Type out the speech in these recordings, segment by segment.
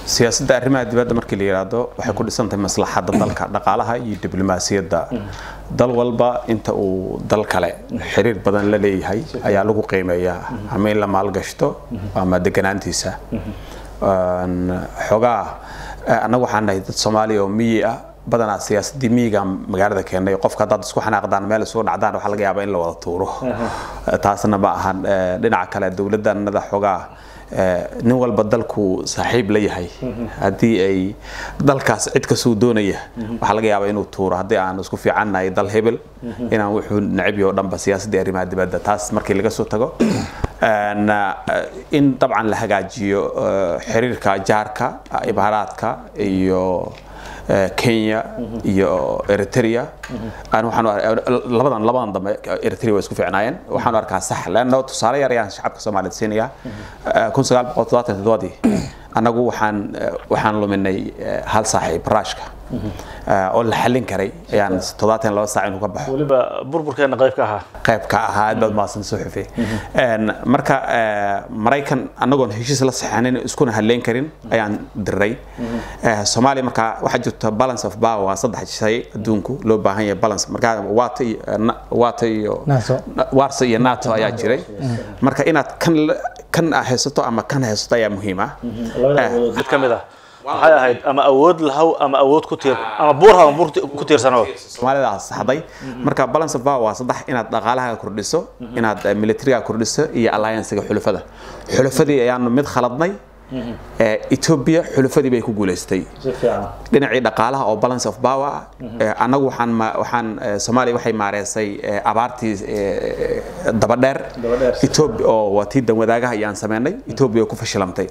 siyaasadda arrimaha dibadda markii la yidhaahdo waxay ku dhisantahay maslaxadda dalka dhaqaalaha iyo diblomaasiyadda dal walba inta uu dal kale xiriir badan la leeyahay ayaa lagu qiimeeyaa ama in la maalgashto ama deganaantiisa xogaa annagu waxaan nahay dad soomaaliya oo miyi ah badanaa siyaasadii miyiga magaalada keenay qofka haddaad isku xanaaqdaan meel isugu dhacdaan waxaa laga yaabaa in la wada tuuro taasna ma ahan dhinaca kale dowladdanada xogaa nin walba dalku saaxiib la yahay haddii ay dalkaas cid kasuu doonaya waxaa laga yaabaa inuu tuuro haddii aan isku fiicannahay dal hebel inaan wuxuu necab yaho dhanba siyaasaddii arrimaha dibadda taas markii laga soo tago in dabcan la hagaajiyo xiriirka jaarka imaaraadka iyo kenya iyo eritrea labadan labadan dambe eritrea way isku fiicnaayeen waxaan arkaa sax leanna tusaale yar ayaan shacabka soomaaliyeed siinaya kun sagaal boqol toddobaatan toddobaadii annagu waxaan waxaan luminay hal saaxiib raashka oo la xallin karay ayaan toddobaatan laba saac inuu ka baxo weliba burburkeena qayb ka ahaa qayb ka ahaa aad baad mahadsan soo xufay marka maraykan annagoon heshiis la saxanin iskuna hadleyn karin ayaan diray soomaaliya marka waxaa jirta balance of power waa saddex shay adduunku loo baahan yahay balance marka waata iyo waata iyo warsa iyo nato ayaa jiray marka inaad kan kan haysato ama kan haysato ayaa muhiim ah mid ka mid ah maxay ahayd ama awood lahaw ama awood ku tiir ama buur haw buur ku tiirsano soomaalida saxday marka balance of power waa saddex inaad dhaqaalaha kordhiso inaad militariga kordhiso iyo alliancega xulafada xulafadii ayaanu mid khaladnay ethiopia xulafadii bay ku guuleystay dhinacii dhaqaalaha oo balance of power annagu waxaan waxaan soomaaliya waxay maareysay abaartii dabadheer ethiopia oo waa tii danwadaagaha ayaan sameynay ethiopia ku fashilantay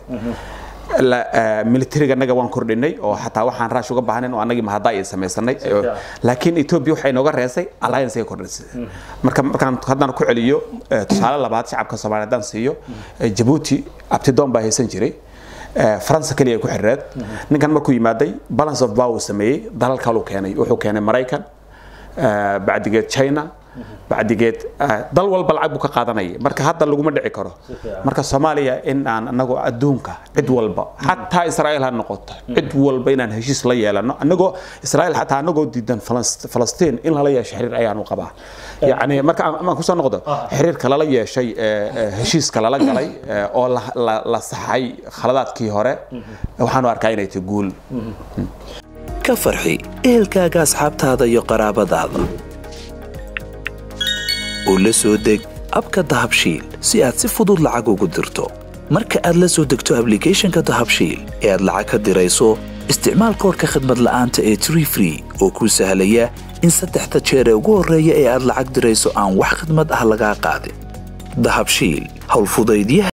militariga annaga waan kordhinay oo xataa waxaan raash uga baahnayn oo annagii mahadda ay samaysanay laakiin ethiopia waxay nooga reesay alliance ay kordhisay marka markaan haddaan ku celiyo tusaale labaad shacabka soomaaliya haddaan siiyo jabuuti abtidoon baa haysan jiray faransa keliya ay ku xirireed ninkan markuu yimaaday balance of power sameeyey dalal kaluu keenay wuxuu keenay maraykan bacdigeed china bacdigeed dal walba lacag buu ka qaadanaya marka hadda laguma dhici karo marka soomaaliya in aan anagoo adduunka cid walba xataa israa'iil ha noqoto cid walba inaan heshiis la yeelano anagoo israa'iil xataa anagoo diidan falastiin in lala yeesho xiriir ayaanu qabaa yacni marka aan kusoo noqdo xiriirka lala yeeshay heshiiska lala galay oo la saxay khaladaadkii hore waxaanu arkaa inay tahay guul ka farxi ehelkaaga asxaabtaada iyo qaraabadaada oo la soo deg abka dahabshiil si aad si fudud lacag ugu dirto marka aad la soo degto ablicathonka dahabshiil ee aad lacag ka dirayso isticmaal koorka khadmad la'aanta ee tree free oo kuu sahlaya in saddexda jeer ee ugu horreeya ee aad lacag dirayso aan wax khidmad ah lagaa qaadin dahabshiil howlfudaydyaha